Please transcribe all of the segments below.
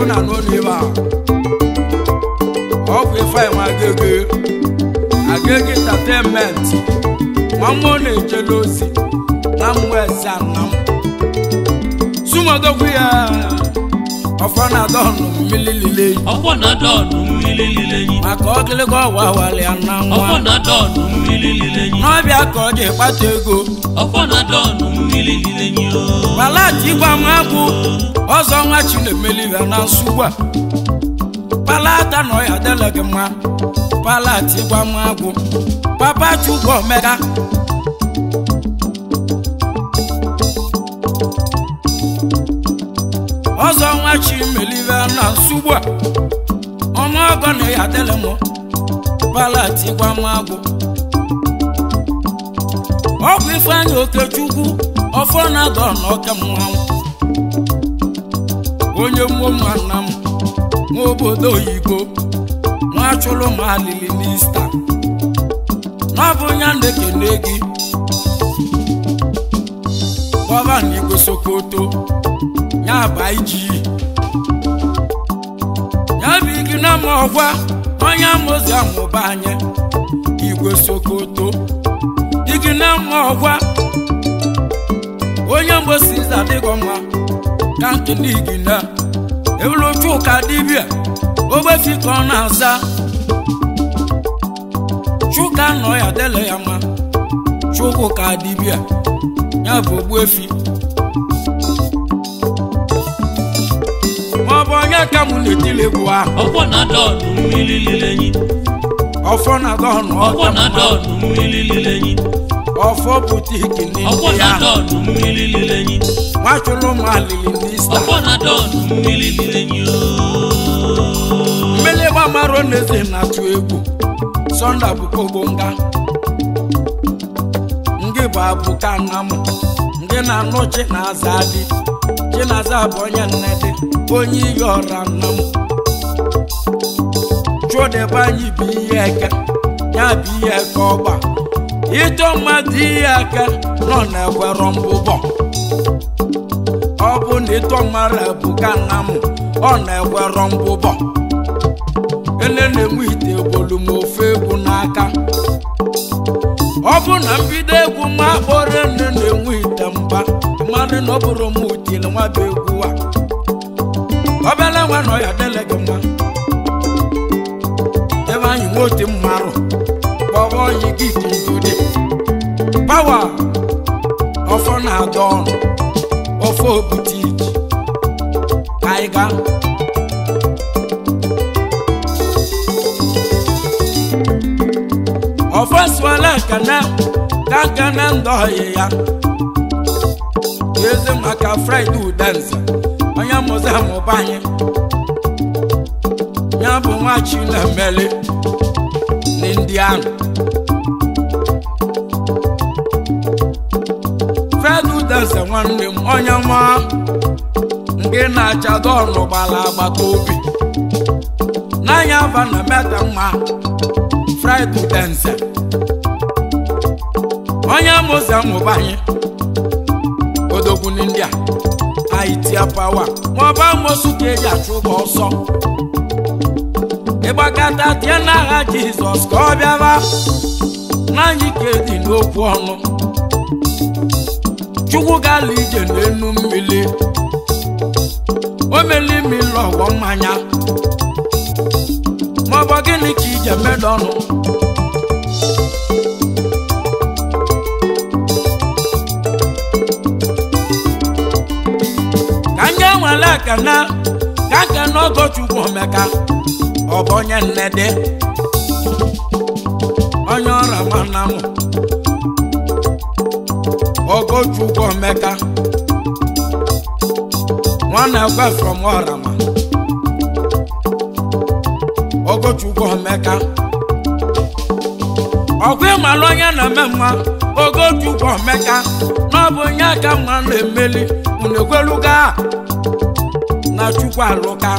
egwu na n'ụlọ ebe a ọ bụ ife anyị nwa agege agege entertainment nwa mmụọ na-ejele ozi na mmụọ eze anam sumodogwu ya ọfọ na-adọ ọnụ mmiri lile ọkwọ na-ada ọnụ mmiri lile enyi maka ọgịlịga ọwa awali ya na ọkwọ nwa na-ada ọnụ mmiri lile enyi n'ọbịa ka ọ ji kpata ego ọkwọ na-ada ọnụ mmiri lile enyi o palati ịgba m agwụ ọzọ nwa chinemelive na nsugbu a palata na ọya adịla gị mma palati ịgba m agwụ papa chukwu omega ọzọ nwa chinemelive na nsugbu a ọnụọgọ na ya adịla m palati ịgba m agwụ ọ bụ ifeanyị okechukwu ọfọ na-adọ n'ọka mmanwụ onye mmụọ nwanna m nwa obodo oyibo nwa chụrụ m alili n'ista n'ọbụ ya na-ekene gị gọvanọ igwe sokoto ya ba iji ya bụ igi na ma ọgwa onye amụzi amụba anyị igwe sokoto igi na mma ọgwa onye mgbosi ize adịghị mma ka nkele igi na ewulu chuka dibịa ogbefi ka ọ na-aza chuka nọ ya dele ya mma chukwu ka dibịa ya bụ ogbuefi ma ọ bụ onye ka mụ na-etili egwu ahụ ọkwọ na-ada ọnụ mmiri lile enyi ọfọ na-adọ ọnụ ọkwọ ọka na-ada mma ọnụ mmiri lile enyi ọfọ butiki ọkwọ n'indi ya na-ada ọnụ mmiri lile enyi nwachụrụ m alili n'ista ọkwọ na-ada ọnụ mmiri lile enyi o mmele gbamara n'eze na-atụ egwu sọnda bụkogonga ngị bụ abụka nna m ngị na-anụ chinaza dị chinaza bụ onye nne dị onye iyi ọra nna m chụdebe anyị bụ ihe eke ya bụ ihe eke ọgba ịtọ mmadụ ihe eke nọ na-egwero mbụbọ ọ bụ na ịtọ mmadụ ebuka nna m ọ na-egwero mbụbọ ele na-enwe ite ebolu m ofe egwu n'aka ọ bụ na mbido egwu ma kpọrọ nne na-enwe ite mba mmadụ na ọ bụrụ m utile nwa bụ egwu a obele nwa na ọya dele gị mma ebe anyị nwe otu mmarụ kpọrọ oyi gị dị ndude pawa ọfọ na-adọ ọnụ ofe obutiki ka anyị gaa ọfọsụọla kana ka kana ndị ọyị ya eze maka fraịde udenze onye mụzi amụba anyị ya bụ nwa chinemeli n'indi ahụ fraịde udenze nwanne m onye nwa nke na-achado ọnụ gbara agbata obi n'anya aba na meta mma fraịde udenze onye amụzi amụba anyị odogwu ndị a anyị tia pawa maọbụ amosu ka eji achụ ụgwọ ọsọ ịgbakọta tie n'agha jizọs ka ọ bịaba n'anyị ka edi n'okwu ọnụ chukwu gala ije n'enu mmiri o meli mmiri ọgwọ mmanya maọbụ gịnị ka ije medo ọnụ ka nye nwere ekene ka nkene ogochukwu omeka ọ bụ onye nnede onye ọra mana m ogochukwu omeka nwanne ekwe from ọrama ogochukwu omeka ọkwa ịmala onye na-eme mma ogochukwu omeka na ọ bụ onye aka mma na-emeli unu ekweluga na chukwu alụka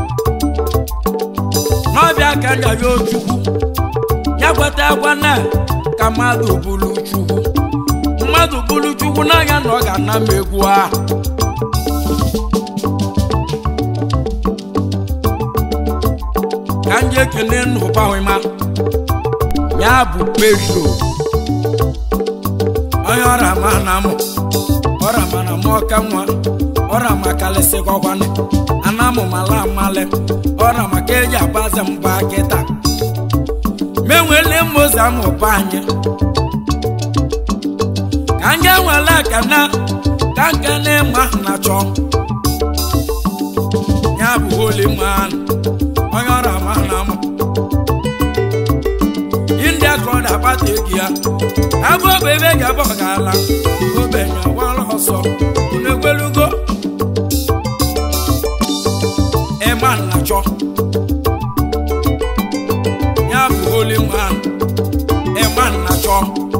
n'ọbịa ka nyayo chukwu ya kweta ekwe na ka mmadụ bụrụ chukwu mmadụ bụrụ chukwu n'anya na ọ ga-ana m egwu ahụ ka m ji ekene n'ụbawịma ya bụ pedro onye ọra ma na mụ ọra ma na mụ ọka nwa ọra ma kalịsị gọgwanị anamụ mala amalị ọra maka eji agbaze mba kịta menwele mmozi amụba anyị ka ndị nwere ekene ka nkene ma na chọ ya bụ holy man onye ọrụ ama na mụ india ka ọ na-akpata ego ya abụ ogbe ebe ga-abụ ọgala obenye ọwara ọsọ unu egwelugo ịma na chọ ya bụ holy man ịma na chọ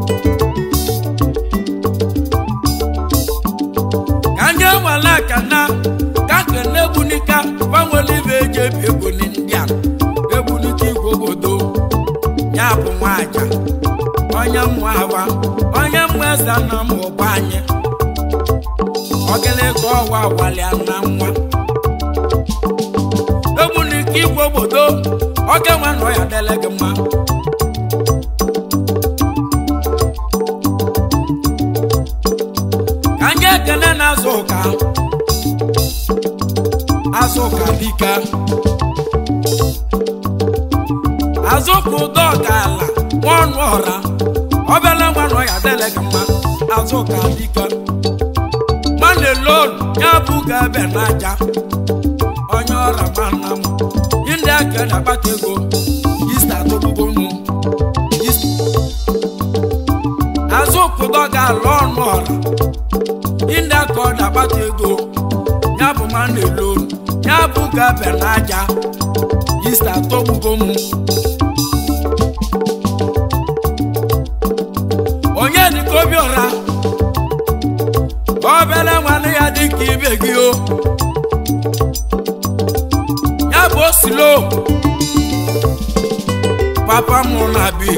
ka ndị nwere ekene ka kene egbunika gbanwere ibe eji ebi ego n'india egbunika igwe obodo ya bụ nwaja onye mmụ aba onye mmụ eze na m ụba anyị ọgịlịga ọwa walịa na nwa egbunika igwe obodo oge nwa nọ ya dele gị mma ka ndị ekene na-azụ ụka azụ ụka dike azụka ụdọ ọgala nwaọnụ ọra obele nwa nọ ya dele gị mma azụka dike mana lon ya bụ ga-ebe n'aja onye ọra mana m ndị aka na-akpata ego ista tụgbugbo mụ azụka ụdọ ga-ala ọnụ ọra ndị aka ọ na-akpata ego ya bụ mana lon ya bụ ga-ebe n'aja ista tọgbugo mụ onye dịka obiọra obere nwanne ya dịka ibe gị o ya bụ osilo papa m na big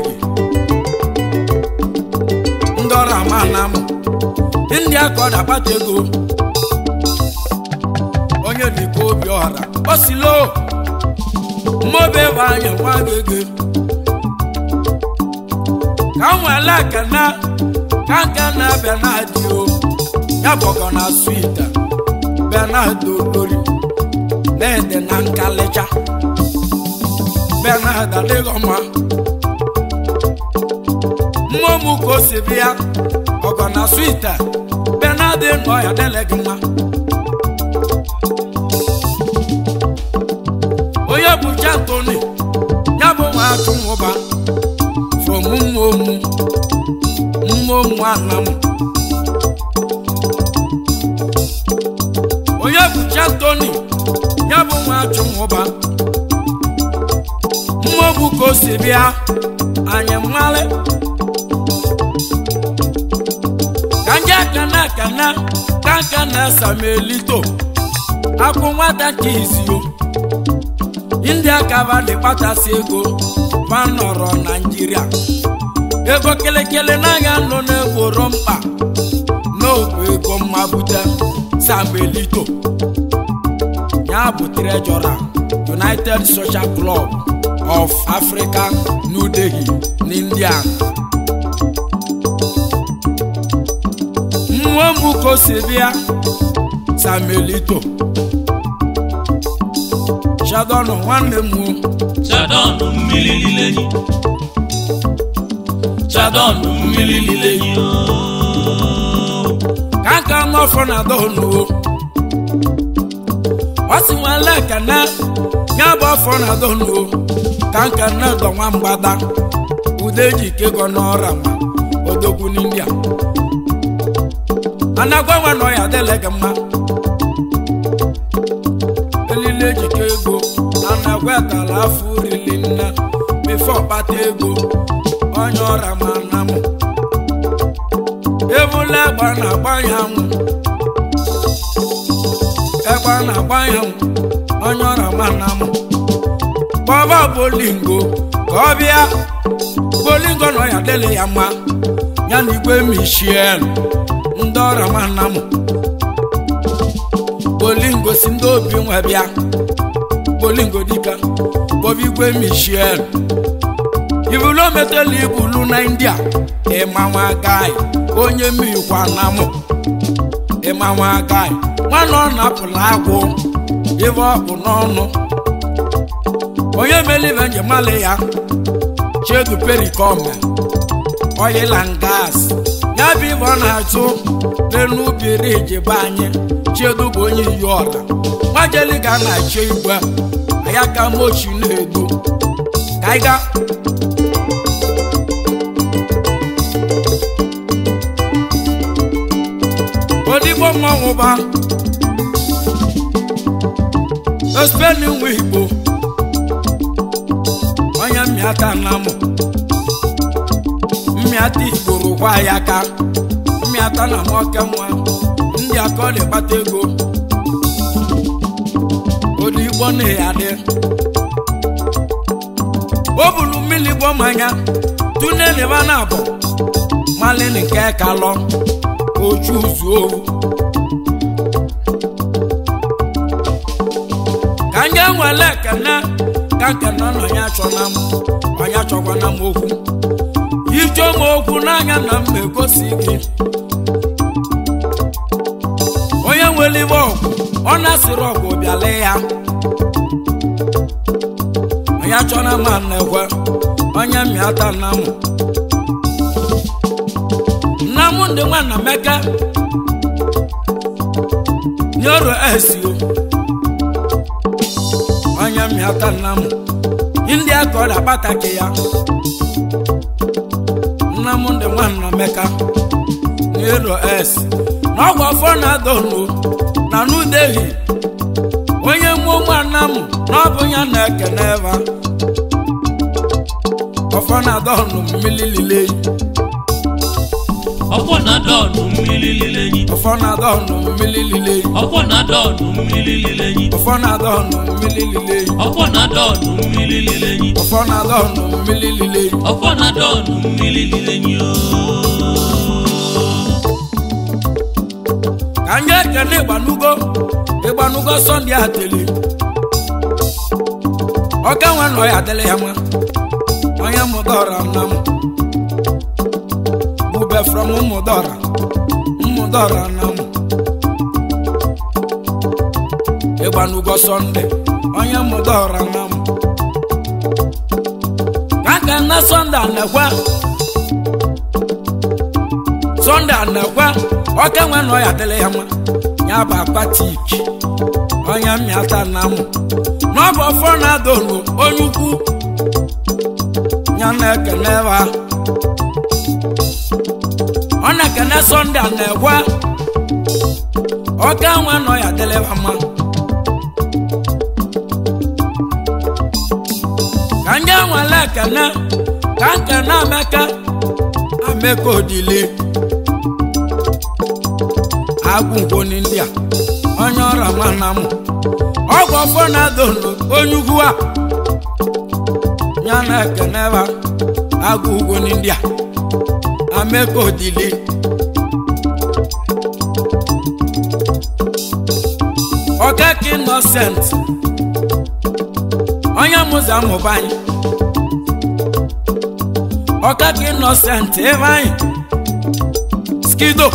ndị ọrụ ama na m ndị aka ọ na-akpata ego onye dịka obiọra osilo mmobe bụ anya nwa gị ka m nwere ekene ka nke na benadi o ya bụkọ na swit benadi olori na-ede na nkalịcha benadi adịghị mma mmụọ m ka o si bịa ọgọ na swit benadi nọ ya dele gị mma onye bụ jantoni ya bụ nwa atụ nwụba from mmomu mmomu anam onye bụcha toni ya bụ nwa achụmụba mmomu ka o si bịa anyị mmalị ka ndị akana akana ka nka na samelito akwụ nwata ka izio ndị akaba dị kpachasị ego ma nọrọ naijiria ego kelekele naghị anọ n'egboro mkpa n'obu ego mmabute samelito ya bụ trejọra united social club of africa new delhi n'india nwa m ka o si bịa samelito shadọnụ nwanne m o Chadọnụ mmiri lile enyi Chadọnụ mmiri lile enyi ooo. ka nka n'ọfọ na dọnụ o ọ sị nwale ekene ya bụ ọfọ na dọnụ o ka nka nne dọ nwa mgbada ude ji kego n'ọra ma odogwu n'india anagwa nwa nọ ya adịle gị mma elile ejike ego anagwa tala afọ rili nne mefe ọkpata ego onye ọra ma na mụ ebula egbe na-agba ya nwụ egbe na-agba ya nwụ onye ọra ma na mụ kpọba bolingo ka ọ bịa bolingo nọ ya dịle ya mma ya na igwe michel ndị ọra ma na mụ bolingo si ndị obi nwe bịa bolingo dika bobigwe michel ibulo metela ibulu na india ịmanwa gai onye mmikwa na mụ ịmanwa gai nwanne ọ na-apụla agwụ ibe ọ bụ n'ọnụ onye melive njemalị ya chedu perikome oyilan gas ya bụ ibe ọ na-achụ n'elu biriji be anyị chedu bụ onye iyi ọla nwajeliga na-achọ igwe aya ka mochi na-edu ka anyị gaa odigbo mmanwụ ba ospeni nwa igbo onye mmịata na mụ mmịata igbo rụkwa ya ka mmịata na nwoke nwa ndị aka ọ na-ekpata ego odigbo na ya dị o bulu mmiri gbo mmanya tuneliba na abụ malin nke kalọ ojú zuo ka nye nwere ekene ka nkene na onye achọna m onye achọkwana m okwu ije m okwu n'anya na m egosi gị onye nwere ibe ọgwụ ọ na-asịrị ọgwụ bịala ya onye achọna m na-ekwe onye mmịata na mụ ndị nwanna meka nyoro esio onye mmịata nna m ndị aka ọ na-akpataki ya nna m ndị nwanna meka nyoro es na ọgwụ afọ na-adọnu na nudehi onye mmụọ nwanna m na ọ bụ ya na-ekene eva ọfọ na-adọnu mmiri lileyi ọkwọ na dọọnụ mmiri lile enyi ọfọ na-adọnu mmiri lileyi ọkwọ na dọọnụ mmiri lile enyi ọfọ na-adọnu mmiri lileyi ọkwọ na dọọnụ mmiri lile enyi ọfọ na-adọnu mmiri lileyi ọkwọ na dọọnụ mmiri lile enyi ka anyị ekele ịgbanugo ịgbanugo sọnde ateli ọka nwa nọ ya adịla ya nwa onye mụdọra nna m bube from mmụdọra mmụdọra nna m ịgbanugo sọnde onye mụdọra nna m ka ka na sọnde anekwe sọnde anekwe ọka nwa nọ ya adịla ya nwa ya bụ akpatik onye mmịata na mụ n'ọbụ ọfọ na-adọlu onye ukwu ya na-ekene ebe ọ na-ekene sọnde a na-ekwe ọka nwa nọ ya adịla mma ka ndị nwere ekene ka nkene ameka ameka odili agwụgwoni ndị a onye ọrịa nwanna m ọgwụ ọfọ na-adọlu onye ugwu a ya na-ekene ebe agwụgwoni ndị a ameka odili ọkaka innocent onye mụzi amụba anyị ọkaka innocent ebe anyị skido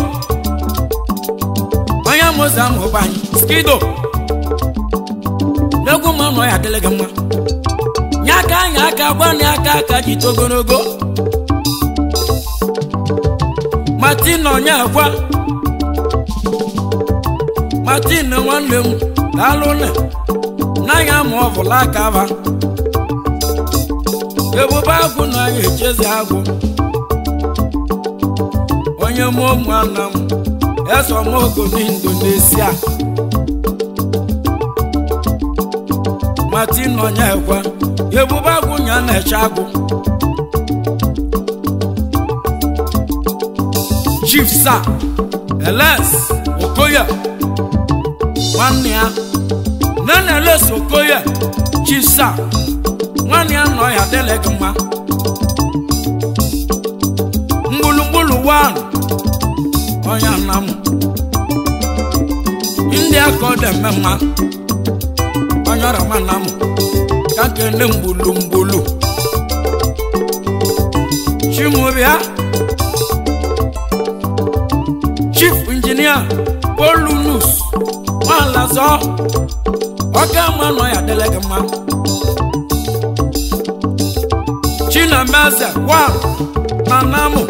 onye mụzi amụba anyị skido n'egwu ma nọ ya adịlị gị mma nye aka anyị aka gwa na aka aka ji to ogologo martin onye agwa martin nwanne m daalụ nne n'anya ma ọ bụla aka ba ebube agwụ na anya echezi agwụ onye mụọ ụmụnna m esomogo n'indonesia martin onye ekwe ebube agwụ nya na-eche agwụ chief sa eles okoye nwanne ya nana eles okoye chief sa nwanne ya nọ ya dịlị gị mma mgbulugbulu wan onye nna m ndị aka ọ dị eme mma onye nyọrọ mana m ka kene mgbulu mgbulu chimụbịa chief injinia polunus nwalazọ ọka ma nọ ya dịle gị mma chinameze wa na namụ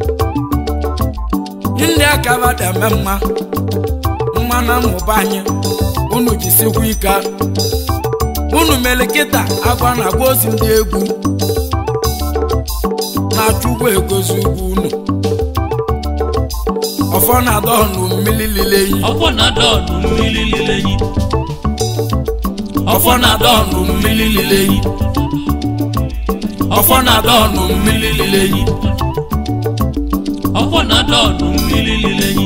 ndị akaba dị eme mma mma na mmụba anyị unu jisikwa ike unu mere kịta agwa na agwa ozi ndị egwu na-achụ ụgwọ egozi ugwu unu ọfọ na-adọ ọnụ mmiri lile yi ọfọ na-ada ọnụ mmiri lile enyi ọfọ na-adọ ọnụ mmiri lile yi ọfọ na-ada ọnụ mmiri lile enyi ọfọ na-ada ọnụ mmiri lile enyi